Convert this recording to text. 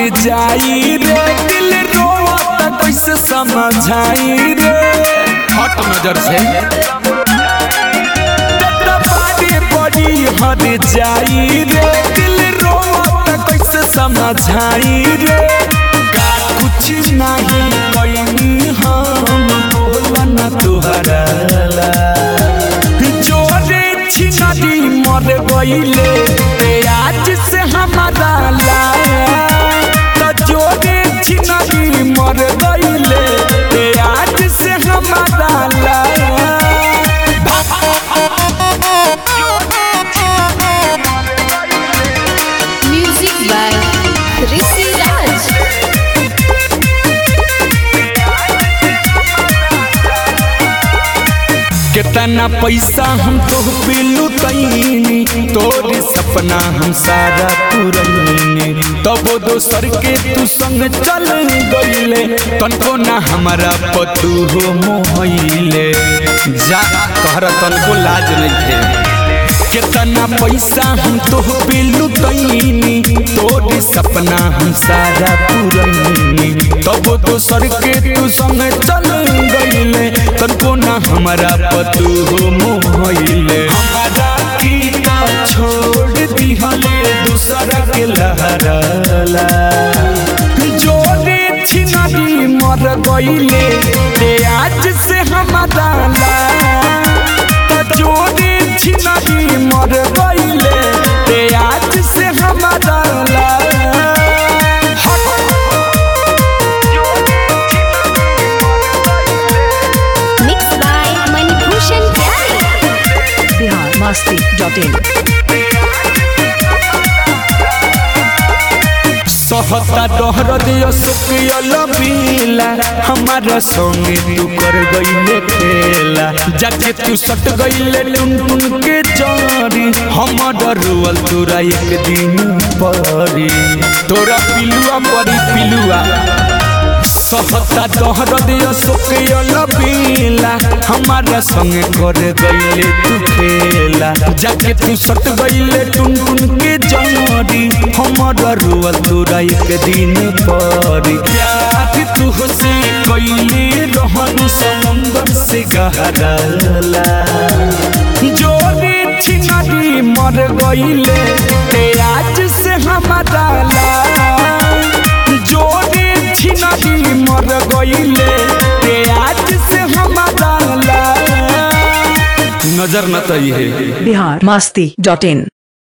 जाई रे दिल रोवत कैसे समझाई रे हट नजर से बारी बड़ी हर जाई रे दिल रोवत कैसे समझाई रे का कुछ नहीं कहीं हम बोलन तुहरा ला। जोरे छिनारी मर गईले ते आज से हमारा ला त जोरे छिनारी मर गईले ते आज से हमारा ला Music by Rishi Raj. कितना पैसा हम तो पिलू तैनी तोरी सपना हम सारा पुरैनी तब दोसर के तू संग चल गईले तनको ना हमारा पतू हो मोहले जा कहर तनको लाज नहीं थे कितना पैसा हम तो पिलू तैनी तोरी सपना हम सारा पुरैनी तब दोसर के तू संग चल गईले तनको ना हमारा पतू हो मोहले हमारा कीता छोड़ दिहले दूसरा के लहराला जोरे छिनारी मर गईले ते आज से हमारा ला त जोरे छिनारी मर गईले ते आज से हमारा ला Mixed by Manibhushan Pyare. Bihar Masti dot in सहता डहर दियो सुकियल पीला हमारा संगे तू कर गईले खेला जाके तू सट गईले टुन टुन के जरी हमर रुअल तोरा एक दिन परी तोरा पिलुआ परी पिलुआ सहता डहर दियो सुकियल पीला हमारा संगे कर गईले तू खेला जाके तू सट गईले टुन टुन के जरी हमर रुअल तोरा एक दिन परी प्यार तू से कईले रहन समुंदर से गहराला जोरे छिनारी मर गईले ते आज से हमारा ला जोरे छिनारी मर गईले ते आज से हमारा ला नजर न तई है बिहार मस्ती डॉट इन